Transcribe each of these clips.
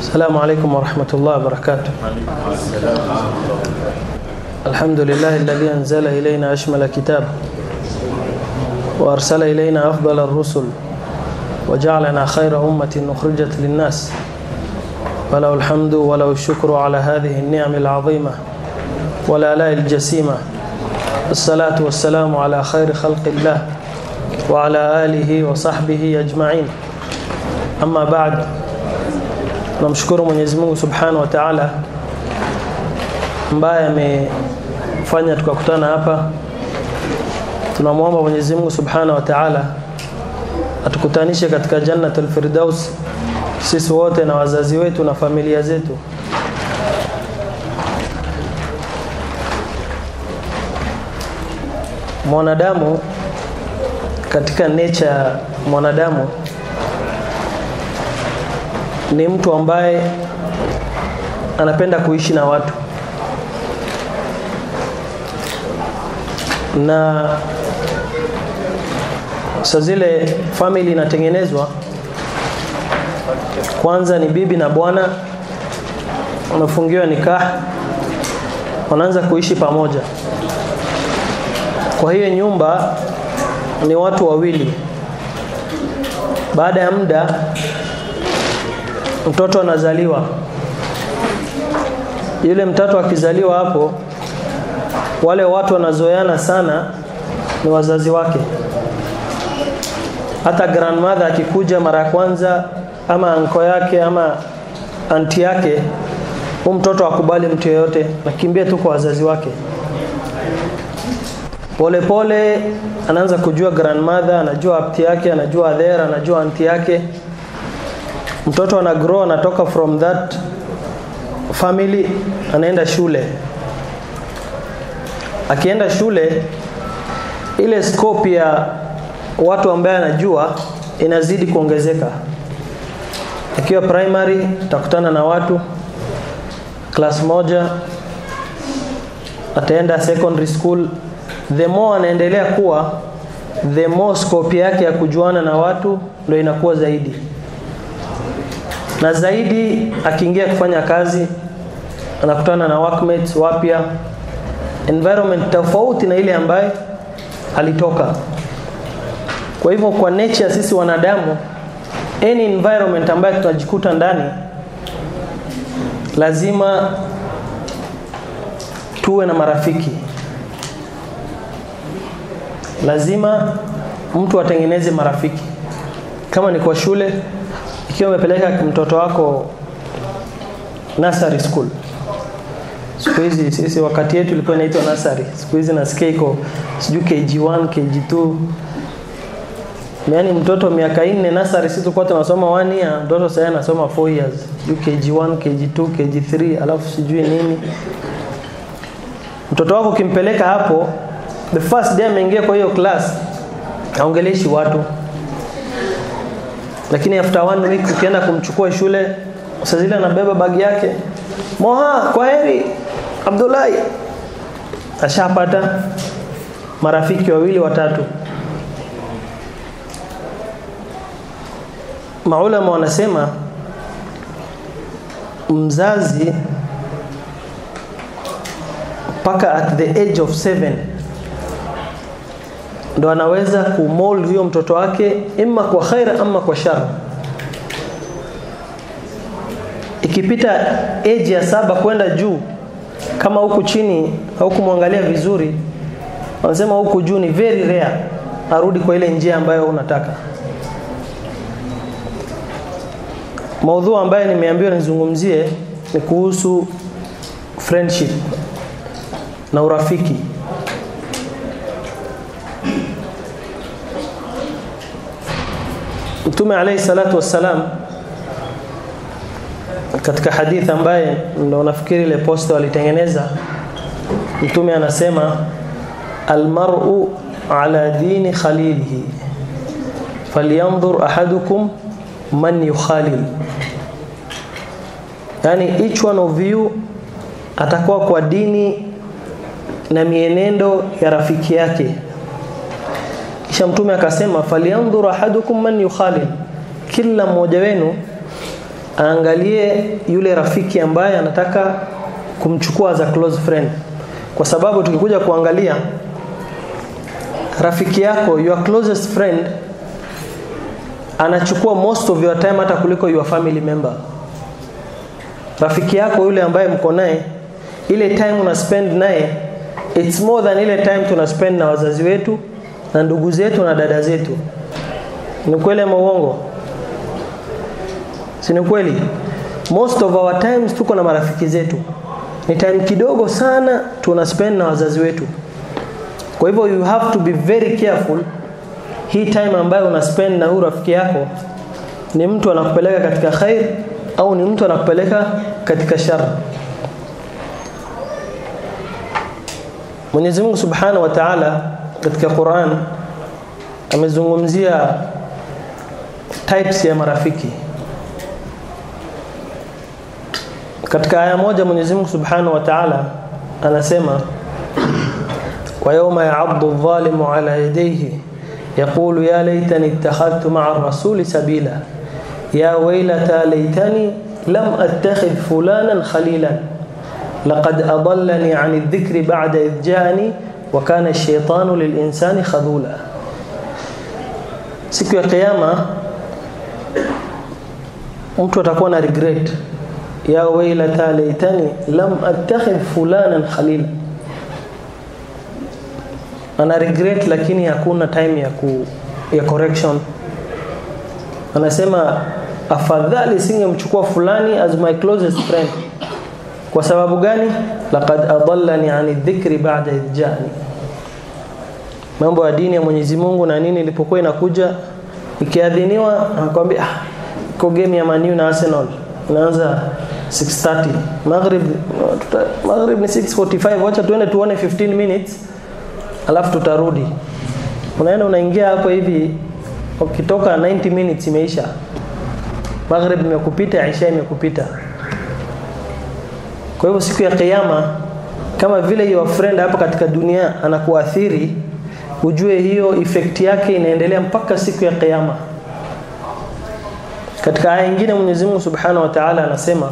السلام عليكم ورحمة الله وبركاته الحمد لله الذي أنزل إلينا أشمل كتاب وأرسل إلينا أفضل الرسل وجعلنا خير أمة أخرجت للناس وله الحمد وله الشكر على هذه النعم العظيمة والآلاء الجسيمة الصلاة والسلام على خير خلق الله وعلى آله وصحبه أجمعين أما بعد tunamshukuru Mwenyezi Mungu Subhanahu wa Ta'ala ambaye amefanya tukakutana hapa. Tunamwomba Mwenyezi Mungu Subhanahu wa Ta'ala atukutanishe katika Jannatul Firdaus sisi wote na wazazi wetu na familia zetu. Mwanadamu katika nature ya mwanadamu ni mtu ambaye anapenda kuishi na watu na sa zile family inatengenezwa kwanza ni bibi na bwana wanafungiwa nikah wanaanza kuishi pamoja kwa hiyo nyumba ni watu wawili baada ya muda mtoto anazaliwa yule mtoto akizaliwa hapo wale watu wanazoeana sana ni wazazi wake hata grandmother akikuja mara ya kwanza ama anko yake ama anti yake huu mtoto akubali mtu yeyote nakimbia tu kwa wazazi wake polepole pole, anaanza kujua grandmother anajua apti yake anajua adhera anajua anti yake mtoto ana grow anatoka from that family anaenda shule akienda shule ile scope ya watu ambaye anajua inazidi kuongezeka akiwa primary atakutana na watu class moja ataenda secondary school the more anaendelea kuwa the more scope yake ya kujuana na watu ndio inakuwa zaidi na zaidi akiingia kufanya kazi anakutana na workmates wapya environment tofauti na ile ambaye alitoka kwa hivyo kwa nature sisi wanadamu any environment ambayo tunajikuta ndani lazima tuwe na marafiki lazima mtu atengeneze marafiki kama ni kwa shule ikiwa umepeleka mtoto wako nursery school siku hizi sisi wakati yetu ilikuwa inaitwa nursery siku hizi nasikia iko sijui kg1 kg2 yaani mtoto miaka nne nursery sisi tulikuwa tunasoma 1 year mtoto sasa anasoma 4 years sijui kg1 kg2 kg3 alafu sijui nini mtoto wako ukimpeleka hapo the first day ameingia kwa hiyo class aongeleshi watu lakini after one week ukienda kumchukua shule saa zile anabeba bagi yake moha kwa heri abdullahi ashapata marafiki wawili watatu maulama wanasema mzazi mpaka at the age of seven ndo anaweza kumold huyo mtoto wake imma kwa khaira ama kwa shar ikipita age ya saba kwenda juu kama huku chini au kumwangalia vizuri wanasema huku juu ni very rare arudi kwa ile njia ambayo unataka maudhu ambayo nimeambiwa nizungumzie ni kuhusu friendship na urafiki Mtume alayhi salatu wassalam katika hadithi ambaye ndo nafikiri ile posta walitengeneza Mtume anasema almar'u ala dini khalilihi falyanzur ahadukum man yukhalil yani each one of you atakuwa kwa dini na mienendo ya rafiki yake kisha mtume akasema falyanzur ahadukum man yukhalil kila mmoja wenu aangalie yule rafiki ambaye anataka kumchukua as a close friend, kwa sababu tukikuja kuangalia rafiki yako, your closest friend anachukua most of your time hata kuliko your family member. Rafiki yako yule ambaye mko naye, ile time una spend naye it's more than ile time tuna spend na wazazi wetu na ndugu zetu na dada zetu. Ni kweli ama uongo? Si ni kweli? Most of our times tuko na marafiki zetu, ni time kidogo sana tuna spend na wazazi wetu. Kwa hivyo you have to be very careful hii time ambayo una spend na huyu rafiki yako ni mtu anakupeleka katika khair au ni mtu anakupeleka katika shar. Mwenyezi Mungu Subhanahu wa Ta'ala katika Qur'an amezungumzia types ya marafiki. Katika aya moja Mwenyezi Mungu Subhanahu wa Ta'ala anasema wa yawma ya'addu adh-dhalimu 'ala yadayhi يقول يا ليتني اتخذت مع الرسول سبيلا يا ويلتى ليتني لم أتخذ فلانا خليلا لقد أضلني عن الذكر بعد إذ جاءني وكان الشيطان للإنسان خذولا siku ya kiyama mtu atakuwa na regret ya wailata laitani lam attakhidh fulanan khalila ana regret lakini hakuna time ya ku, ya correction anasema afadhali singemchukua fulani as my closest friend kwa sababu gani laqad adallani ani dhikri ba'da idh ja'ani mambo ya dini ya Mwenyezi Mungu na nini ilipokuwa inakuja ikiadhiniwa anakuambia ah iko game ya Man U na Arsenal inaanza 6:30 maghrib maghrib ni 6:45 wacha tuende tuone 15 minutes alafu tutarudi unaenda unaingia hapo hivi ukitoka 90 minutes imeisha maghrib imekupita isha imekupita kwa hivyo siku ya kiyama kama vile your friend hapa katika dunia anakuathiri ujue hiyo effect yake inaendelea mpaka siku ya kiyama katika aya nyingine Mwenyezi Mungu Subhanahu wa Ta'ala anasema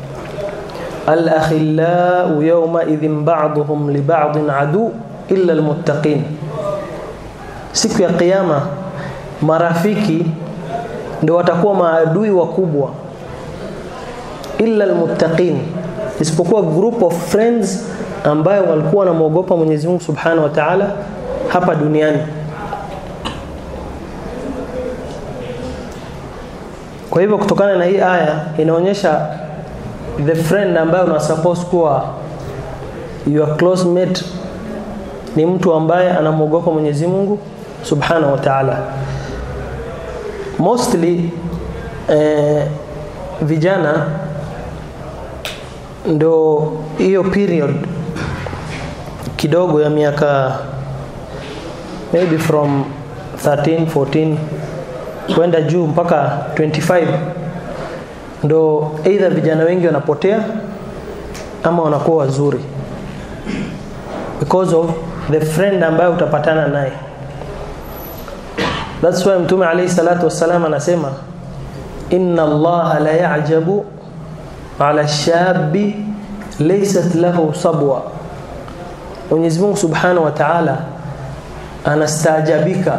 al-akhillau yawma idhin ba'dhum li ba'dhin adu illa almuttaqin siku ya kiyama marafiki ndio watakuwa maadui wakubwa illa almuttaqin isipokuwa group of friends ambayo walikuwa wanamwogopa Mwenyezi Mungu Subhanahu wa Ta'ala hapa duniani kwa hivyo kutokana na hii aya inaonyesha the friend ambayo una suppose kuwa your close mate ni mtu ambaye anamwogopa Mwenyezi Mungu Subhanahu wa Ta'ala. Mostly eh, vijana ndo hiyo period kidogo ya miaka maybe from 13 14 kwenda juu mpaka 25 ndo either vijana wengi wanapotea ama wanakuwa wazuri because of the friend ambaye utapatana naye that's why mtume alayhi salatu wassalam anasema inna allaha la ya'jabu ala shabi laysat lahu sabwa Mwenyezi Mungu Subhanahu wa Ta'ala anastaajabika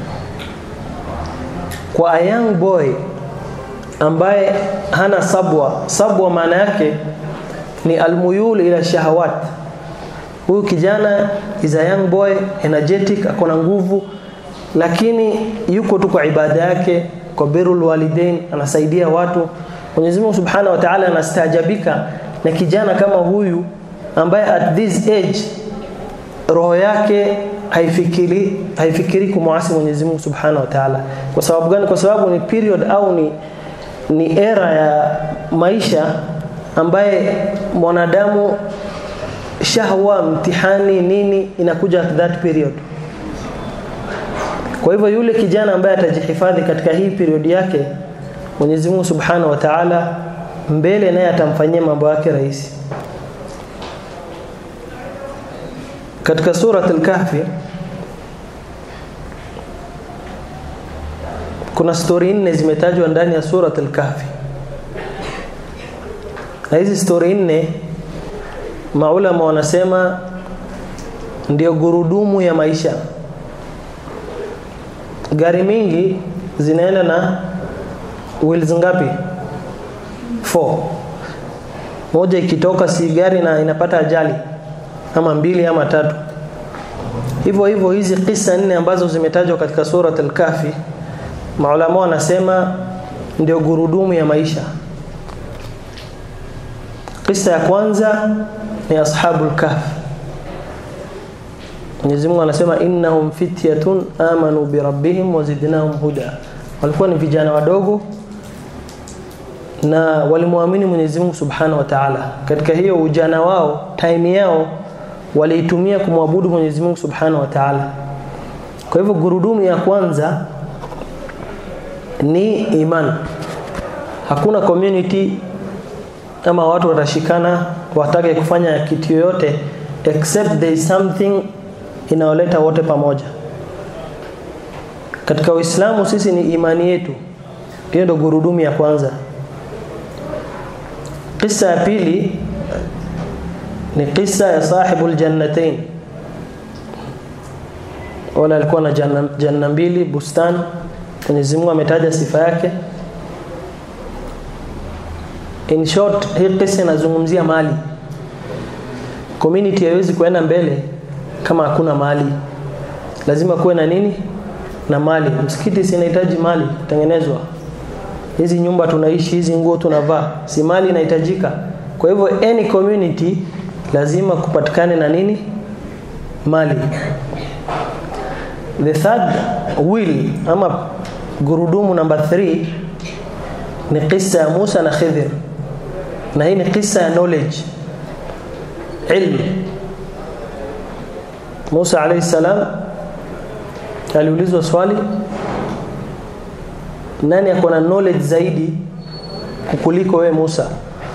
kwa a young boy ambaye hana sabwa sabwa maana yake ni almuyul ila shahawat huyu kijana is a young boy energetic akona nguvu lakini yuko tu kwa ibada yake kwa birrul walidain anasaidia watu Mwenyezi Mungu Subhanahu wa Ta'ala anastaajabika na kijana kama huyu ambaye at this age roho yake haifikiri haifikiri kumwasi Mwenyezi Mungu Subhanahu wa Ta'ala kwa sababu gani kwa sababu ni period au ni ni era ya maisha ambaye mwanadamu shahwa mtihani nini inakuja at that period kwa hivyo yule kijana ambaye atajihifadhi katika hii period yake Mwenyezi Mungu Subhanahu wa Ta'ala mbele naye atamfanyia mambo yake rahisi katika surat al-kahfi kuna stori nne zimetajwa ndani ya surat al-kahfi na hizi stori nne maulama wanasema ndio gurudumu ya maisha gari mingi zinaenda na wheels ngapi 4 moja ikitoka si gari na inapata ajali ama mbili ama tatu hivyo hivyo hizi kisa nne ambazo zimetajwa katika surat al-Kahfi maulama wanasema ndio gurudumu ya maisha kisa ya kwanza ni ashabul kahf Mwenyezi Mungu anasema innahum fityatun amanu bi rabbihim wazidnahum huda walikuwa ni vijana wadogo na walimwamini Mwenyezi Mungu Subhanahu wa Ta'ala katika hiyo ujana wao time yao waliitumia kumwabudu Mwenyezi Mungu Subhanahu wa Ta'ala kwa hivyo gurudumu ya kwanza ni iman hakuna community ama watu watashikana watake kufanya kitu yoyote except there is something inayoleta wote pamoja katika Uislamu sisi ni imani yetu hiyo ndio gurudumu ya kwanza kisa ya pili ni kisa ya sahibul jannatain wala alikuwa na janna, janna mbili bustani Mwenyezi Mungu ametaja sifa yake in short hii kisa inazungumzia mali community haiwezi kuenda mbele kama hakuna mali lazima kuwe na nini na mali msikiti sinahitaji mali kutengenezwa hizi nyumba tunaishi hizi nguo tunavaa si mali inahitajika kwa hivyo any community lazima kupatikane na nini mali the third will ama gurudumu number 3 ni kisa ya Musa na Khidr na hii ni kisa ya knowledge ilmu Musa alayhi salam aliulizwa swali nani ako na knowledge zaidi kukuliko we Musa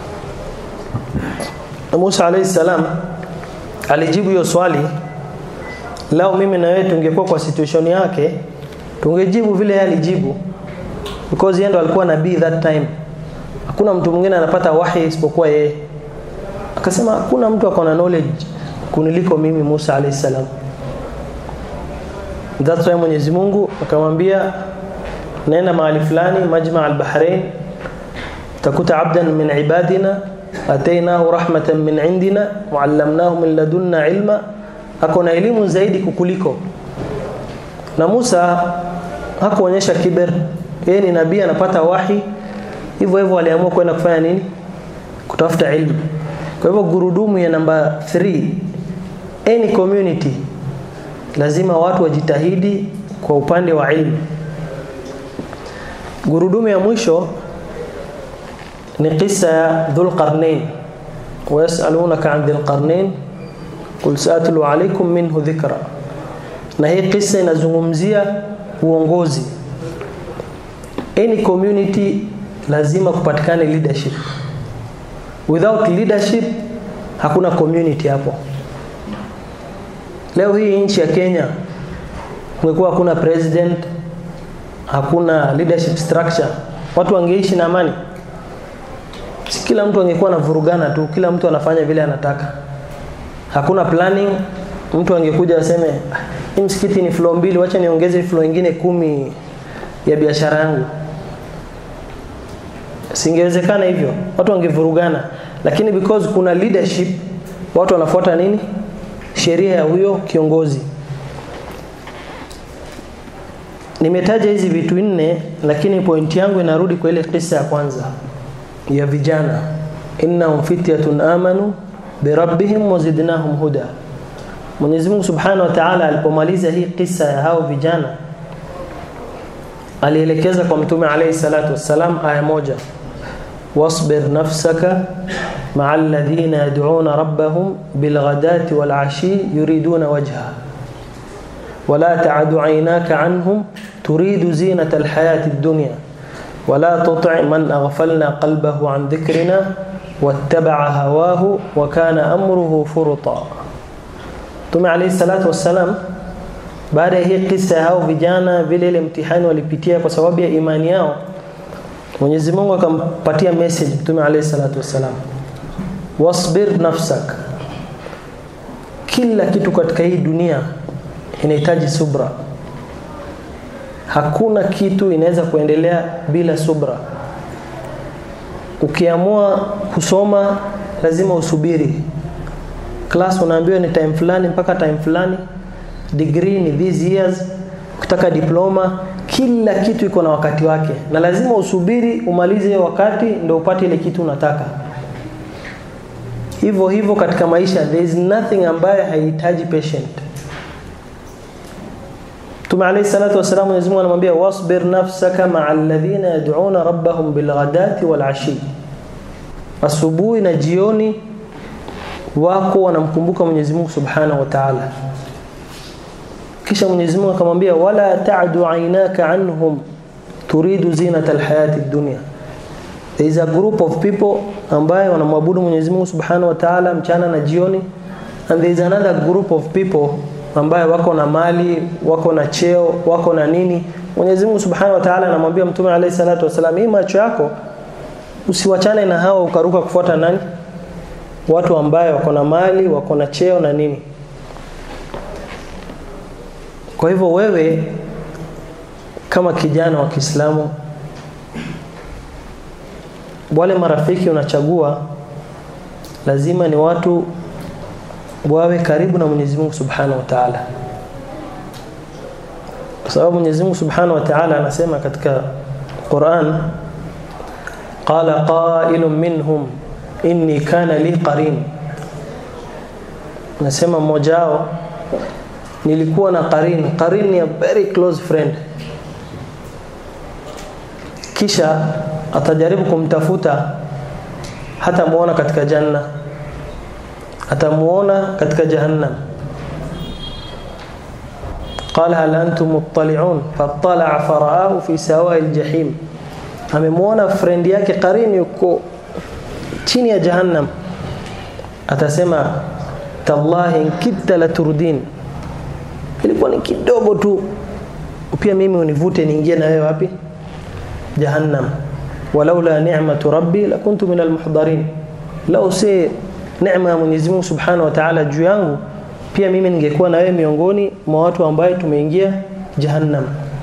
Musa alayhi salam alijibu hiyo swali lao mimi na wewe tungekuwa kwa situation yake tungejibu vile yeye alijibu because yeye ndo alikuwa nabii that time hakuna mtu mwingine anapata wahi isipokuwa yeye akasema hakuna mtu akona knowledge kuniliko mimi Musa alayhi salam that's why Mwenyezi Mungu akamwambia nenda mahali fulani majma al-bahrain takuta abdan min ibadina atainahu rahmatan min indina waallamnahu min ladunna ilma akona elimu zaidi kukuliko na Musa hakuonyesha kiber yeye ni nabii anapata wahi hivyo hivyo aliamua kwenda kufanya nini kutafuta ilmu kwa hivyo gurudumu ya namba 3 any community lazima watu wajitahidi kwa upande wa ilmu gurudumu ya mwisho ni kisa ya Dhulqarnain wayasalunaka an Dhulqarnain qul saatlu alaykum minhu dhikra na hii kisa inazungumzia uongozi any community lazima kupatikane leadership without leadership hakuna community hapo leo hii nchi ya Kenya ungekuwa hakuna president hakuna leadership structure watu wangeishi na amani si kila mtu angekuwa anavurugana tu kila mtu anafanya vile anataka hakuna planning mtu angekuja aseme hii msikiti ni floor mbili wacha niongeze floor nyingine kumi ya biashara yangu singewezekana hivyo watu wangevurugana lakini because kuna leadership watu wanafuata nini sheria ya huyo kiongozi nimetaja hizi vitu nne lakini pointi yangu inarudi kwa ile kisa ya kwanza ya vijana innahum fityatun amanu birabbihim wazidnahum huda Mwenyezi Mungu Subhanahu wa Ta'ala alipomaliza hii kisa ya hao vijana alielekeza kwa Mtume alayhi salatu wassalam aya moja wasbir nafsaka ma'a alladhina yad'una rabbahum bilghadati walashi yuriduna wajha ولا تعد عيناك عنهم تريد زينة الحياة الدنيا ولا تطع من أغفلنا قلبه عن ذكرنا واتبع هواه وكان أمره فرطا Mtume alayhi salatu wassalam baada ya hii kisa hao vijana vile ile mtihani walipitia kwa sababu ya imani yao Mwenyezi Mungu akampatia message Mtume alayhi salatu wassalam wasbir nafsak kila kitu katika hii dunia inahitaji subra hakuna kitu inaweza kuendelea bila subra ukiamua kusoma lazima usubiri class unaambiwa ni time fulani mpaka time fulani degree ni these years ukitaka diploma kila kitu iko na wakati wake na lazima usubiri umalize hiyo wakati ndio upate ile kitu unataka hivyo hivyo katika maisha there is nothing ambayo haihitaji patient Mtume alayhi salatu wasalam Mwenyezi Mungu anamwambia wasbir nafsaka ma'a alladhina yad'una rabbahum bilghadati wal ashi asubuhi na jioni wako wanamkumbuka Mwenyezi Mungu Subhanahu wa Ta'ala kisha Mwenyezi Mungu akamwambia wala ta'du aynaka anhum turidu zinata alhayati dunya there is a group of people ambaye wanamwabudu Mwenyezi Mungu Subhanahu wa Ta'ala mchana na jioni and there is another group of people ambaye wako na mali wako na cheo wako na nini Mwenyezi Mungu Subhanahu wa Ta'ala anamwambia Mtume alayhi salatu wasalam hii macho yako usiwachane na hao ukaruka kufuata nani watu ambaye wako na mali wako na cheo na nini kwa hivyo wewe kama kijana wa Kiislamu wale marafiki unachagua lazima ni watu wawe karibu na Mwenyezi Mungu Subhanahu wa Ta'ala. Kwa sababu Mwenyezi Mungu Subhanahu wa Ta'ala anasema katika Qur'an qala qailun minhum inni kana li qarin. Nasema mmoja wao nilikuwa na qarin. Qarin ni a very close friend. Kisha atajaribu kumtafuta hata muona katika janna atamuona katika jahannam قال هل انتم مطلعون فاطلع فرآه في سواء الجحيم amemuona friend yake qarini yuko chini ya jahannam atasema tallahi nkita la turdin ilikuwa ni kidogo tu pia mimi univute niingie na wewe wapi jahannam walaula ni'matu rabbi lakuntu min almuhdarin lau si neema ya Mwenyezi Mungu Subhanahu wa Ta'ala juu yangu pia mimi ningekuwa na wewe miongoni mwa watu ambao tumeingia jahannam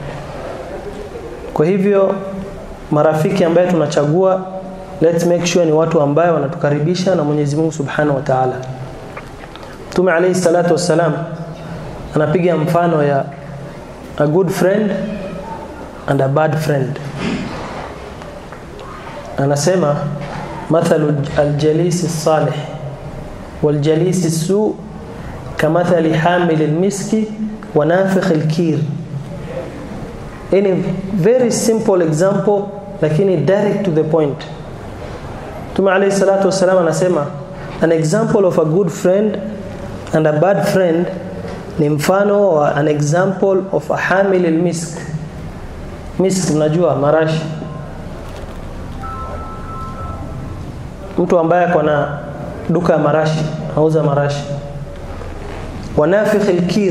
kwa hivyo marafiki ambaye tunachagua let's make sure ni watu ambao wanatukaribisha na Mwenyezi Mungu Subhanahu wa Ta'ala Mtume alayhi salatu wassalam anapiga mfano ya a good friend and a bad friend anasema mathalu aljalisi salih والجليس السوء كمثل حامل المسك ونافخ الكير any very simple example lakini direct to the point Mtume alayhi salatu wasallam anasema an example of a good friend and a bad friend ni mfano wa an example of a hamil almisk misk unajua marashi mtu ambaye ako na duka ya marashi auza marashi wanafikh alkir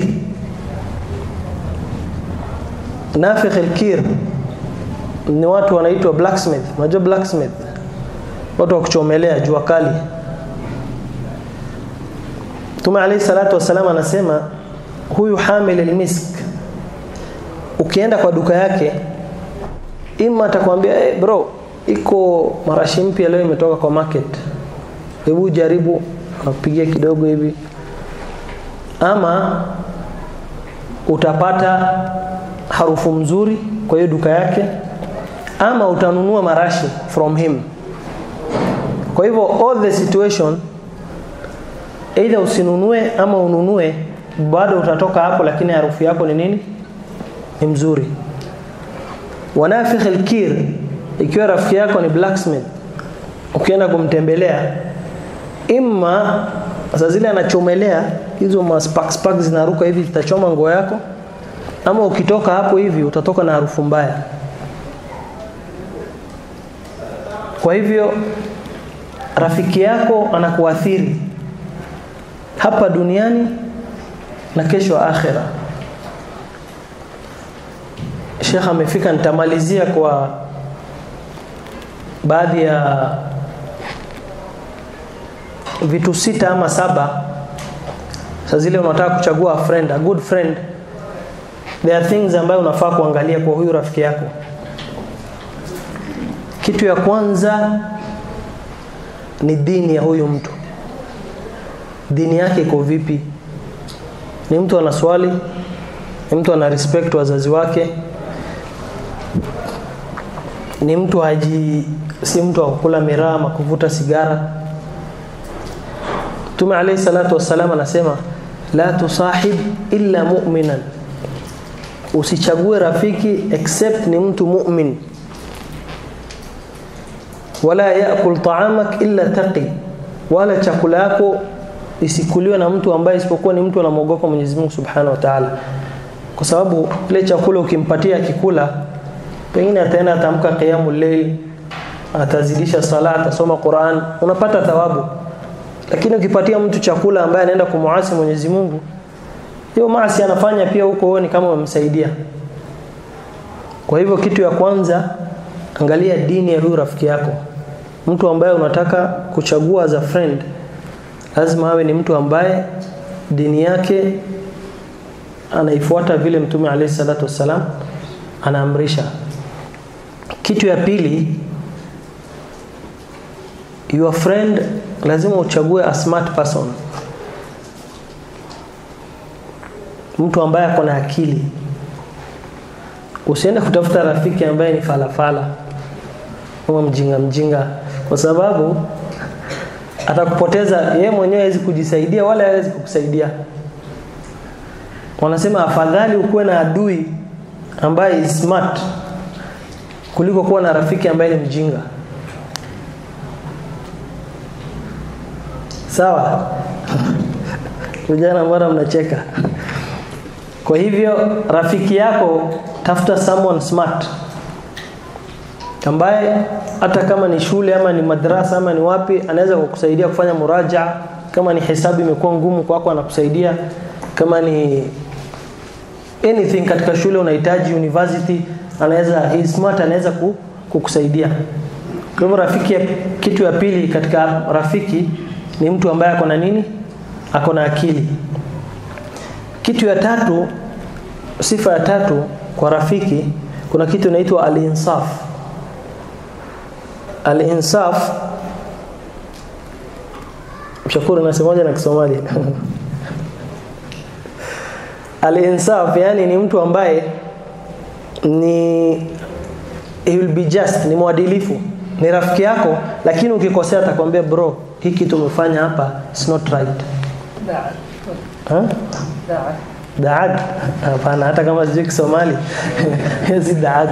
nafikh alkir ni watu wanaitwa blacksmith unajua blacksmith watu wa kuchomelea jua kali Mtume alayhi salatu wasallam anasema huyu hamil almisk ukienda kwa duka yake ima atakwambia hey bro iko marashi mpya leo imetoka kwa market hebu jaribu nakupigia kidogo hivi ama utapata harufu mzuri kwa hiyo duka yake ama utanunua marashi from him kwa hivyo all the situation either usinunue ama ununue bado utatoka hapo lakini harufu yako ni nini ni mzuri wanafikh alkir ikiwa rafiki yako ni blacksmith ukienda kumtembelea imma sasa zile anachomelea hizo maspark spark zinaruka hivi zitachoma nguo yako ama ukitoka hapo hivi utatoka na harufu mbaya kwa hivyo rafiki yako anakuathiri hapa duniani na kesho akhira Sheikh amefika nitamalizia kwa baadhi ya vitu sita ama saba saa zile unataka kuchagua a friend, a good friend there are things ambayo unafaa kuangalia kwa huyu rafiki yako kitu ya kwanza ni dini ya huyu mtu dini yake iko vipi ni mtu ana swali ni mtu ana respect wazazi wake ni mtu haji si mtu wa kukula miraa ama kuvuta sigara Mtume alayhi salatu wassalam anasema la tusahib illa mu'minan, usichague rafiki except ni mtu mu'min. Wala yakul ta'amak illa taqi, wala chakula yako isikuliwe na mtu ambaye isipokuwa ni mtu anamwogopa Mwenyezi Mungu Subhanahu wa Ta'ala, kwa sababu ile chakula ukimpatia akikula, pengine ataenda atamka qiyamul layl, atazidisha sala, atasoma Qur'an, unapata thawabu lakini ukipatia mtu chakula ambaye anaenda kumuasi Mwenyezi Mungu, hiyo maasi anafanya pia huko, wewe ni kama umemsaidia. Kwa hivyo kitu ya kwanza, angalia dini ya huyu rafiki yako. Mtu ambaye unataka kuchagua as a friend, lazima awe ni mtu ambaye dini yake anaifuata vile Mtume alayhi salatu wassalam anaamrisha. Kitu ya pili, your friend lazima uchague a smart person, mtu ambaye ako na akili. Usiende kutafuta rafiki ambaye ni falafala ama mjinga mjinga, kwa sababu atakupoteza yeye mwenyewe, hawezi kujisaidia wala hawezi kukusaidia. Wanasema afadhali ukuwe na adui ambaye is smart kuliko kuwa na rafiki ambaye ni mjinga. Sawa? Vijana mbona mnacheka? Kwa hivyo rafiki yako tafuta someone smart ambaye hata kama ni shule ama ni madrasa ama ni wapi, anaweza kukusaidia kufanya muraja. Kama ni hesabu imekuwa ngumu kwako, anakusaidia. Kama ni anything katika shule unahitaji university, anaweza he is smart, anaweza kukusaidia. Kwa hivyo rafiki ya, kitu ya pili katika rafiki ni mtu ambaye ako na nini? Ako na akili. Kitu ya tatu, sifa ya tatu kwa rafiki, kuna kitu inaitwa al-insaf. Al-insaf, Mshakuru nasemaje na Kisomali? Al-insaf yani ni mtu ambaye ni he will be just, ni mwadilifu, ni rafiki yako, lakini ukikosea atakwambia bro, hii kitu umefanya hapa it's not right. Ha? Daad? Hapana, hata kama sijui Kisomali si daad.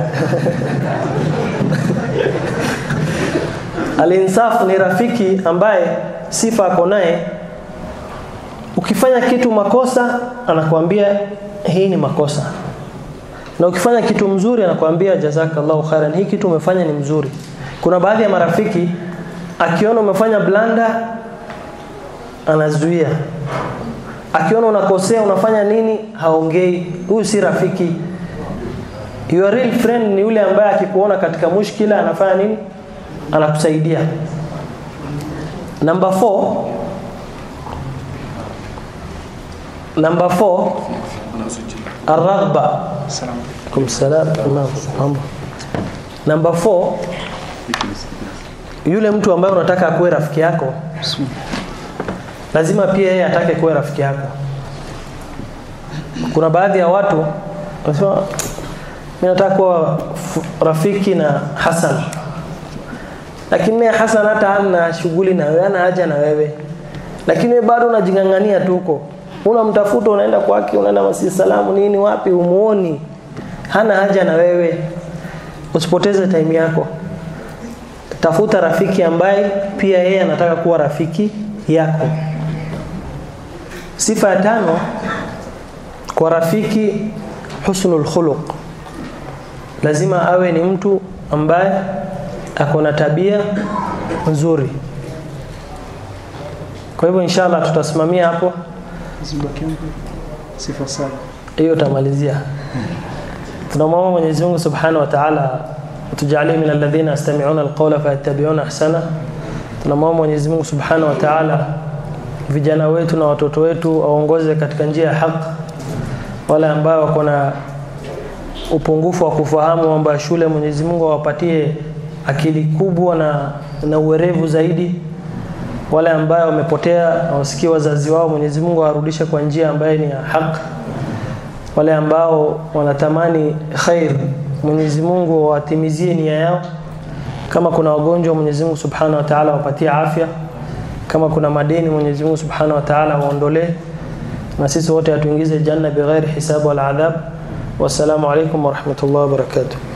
Al-insaf ni rafiki ambaye sifa ako naye, ukifanya kitu makosa anakuambia hii ni makosa, na ukifanya kitu mzuri anakuambia jazakallahu khairan, hii kitu umefanya ni mzuri. Kuna baadhi ya marafiki akiona umefanya blanda anazuia, akiona unakosea unafanya nini haongei. Huyu si rafiki. Your real friend ni yule ambaye akikuona katika mushkila anafanya nini, anakusaidia. Number 4 number 4 arghba. Kum salam. Number 4 yule mtu ambaye unataka akuwe rafiki yako lazima pia yeye atake kuwa rafiki yako. Kuna baadhi ya watu wanasema mimi nataka kuwa rafiki na Hassan, lakini naye Hassan hata hana shughuli na wewe, hana haja na wewe, lakini wewe bado unajingangania tu huko, unamtafuta, unaenda kwake, unaenda masi salamu nini, wapi, umuoni, hana haja na wewe. Usipoteze time yako, tafuta rafiki ambaye pia yeye anataka kuwa rafiki yako. Sifa ya tano kwa rafiki, husnul khuluq, lazima awe ni mtu ambaye ako na tabia nzuri. Kwa hivyo inshallah tutasimamia hapo, sifa saba hiyo utamalizia. Tunamwomba Mwenyezi Mungu Subhanahu wa Ta'ala tujalie min alladhina yastami'una alqawla fayattabi'una ahsana tunamwomba Mwenyezi Mungu Subhanahu wa Ta'ala vijana wetu na watoto wetu aongoze katika njia ya haki wale ambao wako na upungufu wa kufahamu mambo ya shule Mwenyezi Mungu awapatie akili kubwa na, na uwerevu zaidi wale ambao wamepotea wasikii wazazi wao Mwenyezi Mungu awarudishe kwa njia ambayo ni ya haki wale ambao wanatamani khair Mwenyezi Mungu awatimizie nia yao kama kuna wagonjwa Mwenyezi Mungu Subhanahu wa Ta'ala wapatie afya kama kuna madeni Mwenyezi Mungu Subhanahu wa Ta'ala waondolee na sisi wote atuingize janna bighairi hisabu wal adhab wassalamu alaikum warahmatullahi wabarakatuh